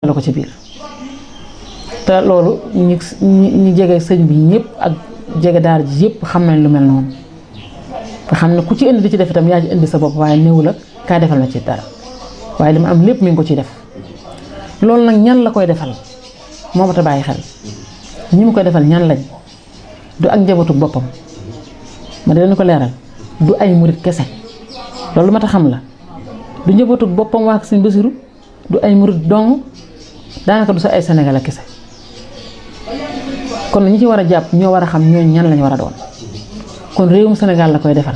jàppale ko ci biir te loolu ñi ñi jege sëñ bi ñëpp ak jege daara ji yëpp xam nañ lu mel noonu nga xam ne ku ci indi di ci def itam yaa ci indi sa bopp waaye néew la kaay defal ma ci dara waaye li ma am lépp mi ngi ko ciy def loolu nag ñan la koy defal moo ma ta bàyyi xel ñi mu koy defal ñan lañ du ak njabootu boppam ma di leen ko leeral du ay murit kese loolu ma ta xam la du njabootu boppam waa Sëñ Basiru du ay murit dong daanaka du sa ay Sénégal kese kon ñi ci war a jàpp ñoo war a xam ñooñ ñan lañ war a doon kon réewum Sénégal la koy defal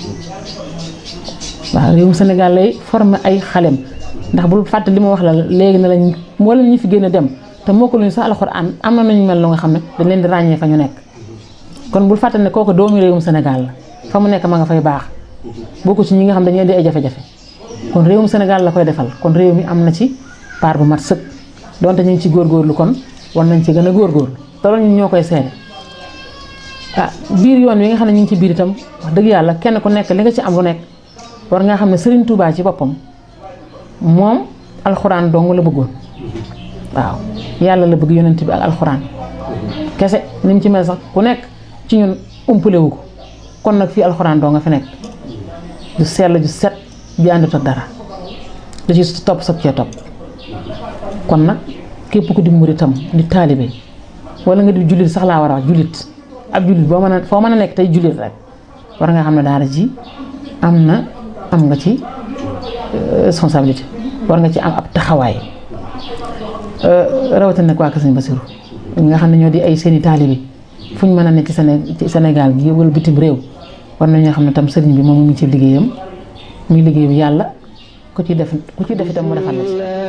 waaw réewum Sénégal lay former ay xalem ndax bul fàtte li ma wax la léegi na lañ mboolem ñi fi gën a dem te moo ko luñu sax alxuraan am na nañu mel lu nga xam ne dañ leen di ràññee fa ñu nekk kon bul fàtte ne kooku doomu réewum Sénégal la fa mu nekk ma nga fay baax bokku ci ñi nga xam dañuy indi ay jafe-jafe kon réewum Sénégal la koy defal kon réew mi am na ci part bu mat sëkk donte ñu ngi ci góorgóorlu kon war nañ ci gën a góorgóorlu te loolu ñun ñoo koy seede ah biir yoon wi nga xam ne ñu ngi ci biir itam wax dëgg yàlla kenn ku nekk li nga ci am lu nekk war nga xam ne Serigne Touba ci boppam moom alxuraan dong la bëggoon waaw yàlla la bëgg yonent bi ak alxuraan kese ni mu ci mel sax ku nekk ci ñun umpale wu ko kon nag fii alxuraan doo nga fi nekk ju sell ju set bi àndut ak dara da ci topp sab cee topp kon nag képp ku di muritam di taalibe wala nga di jullit sax laa war a wax jullit ab jullit boo mën a foo mën a nekk tey jullit rek war nga xam ne daara ji am na am nga ci responsabilité war nga ci am ab taxawaay rawatina nag waa Kër Sëñ Basiru ñi nga xam ne ñoo di ay seeni taalibe fu ñu mën a nekk ci Séné ci Sénégal gi wala bitim réew war nañoo xam ne tam sëriñ bi moom mu ngi ci liggéeyam muy liggéey bi yàlla ku ci def ku ci def itam mu defal la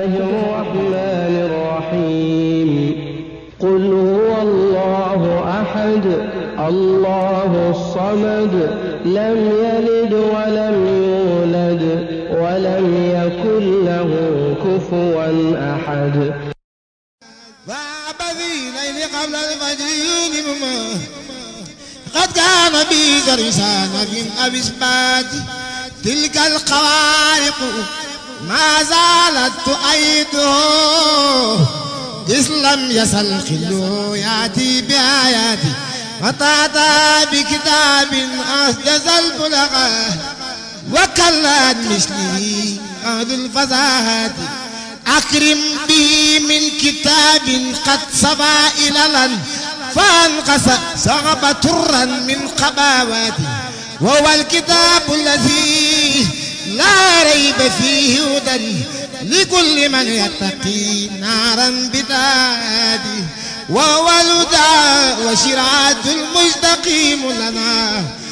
ci. قل هو الله أحد الله الصمد لم يلد ولم يولد ولم يكن له كفوا أحد فعبدي ليل قبل الفجر يوم قد كان بي زرسان في أبسبات تلك الخوارق ما زالت تؤيده إذ لم يزل خلو يأتي بآياتي وتأتى بكتاب أسجز البلغة وكلت مثله أهل الفزاهات أكرم به من كتاب قد صبا إللا فانقص صغب ترا من قباواتي وهو الكتاب الذي لا ريب فيه هدى لكل من يتقي نارا بدادي وهو الهدى وشرعة المستقيم لنا